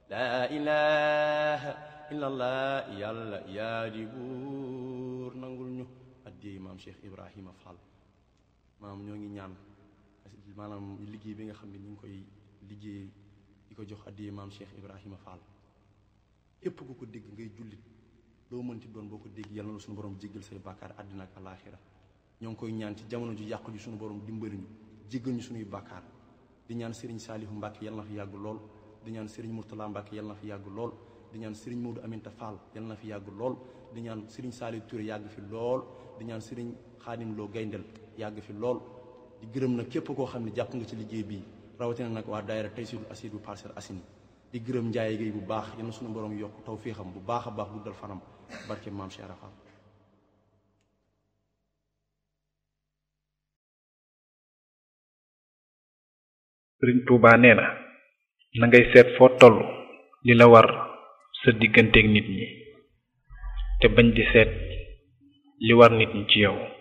laa ilaha illallah yàlla yaa di buur nangul ñu addiyey maam Cheikh Ibrahima Fall maam ñoo ngi ñaan maanaam liggéey bi nga xam ne ñu ngi koy liggéey di ko jox addiyey maam Cheikh Ibrahima Fall képp ku ko dégg ngay jullit loo mënti doon boo ko dégg yàlla na suñu borom jéggal say bàkkaar àddina ak alaaxira ñoo ngi koy ñaan ci jamono ju yàqu ji suñu borom dimbali ñu jéggal ñu suñuy bàkkaar di ñaan Serigne Saalihu Mbàkke yàlla na fi yàgg lool di ñaan Serigne Mourtala Mbàkke yàlla na fi yàgg lool di ñaan Serigne Modou Aminta Fall yàlla na fi yàgg lool di ñaan Serigne Saalihu Touré yàgg fi lool di ñaan Serigne Xaadim Lo Gayndel yàgg fi lool di gërëm nag képp koo xam ne jàpp nga ci liggéey bii rawatina nag waa daayira Taysiru Asiid bu Parcelles Assainies di gërëm Njaay Géey bu baax yal na suñu borom yokk taw féexam bu baax a baax guddal fanam barke maam Cheikh Rafal sëriñ Tuubaa nee na na ngay seet foo toll li la war sa digganteeg nit ñi te bañ di seet li war nit ñi ci yow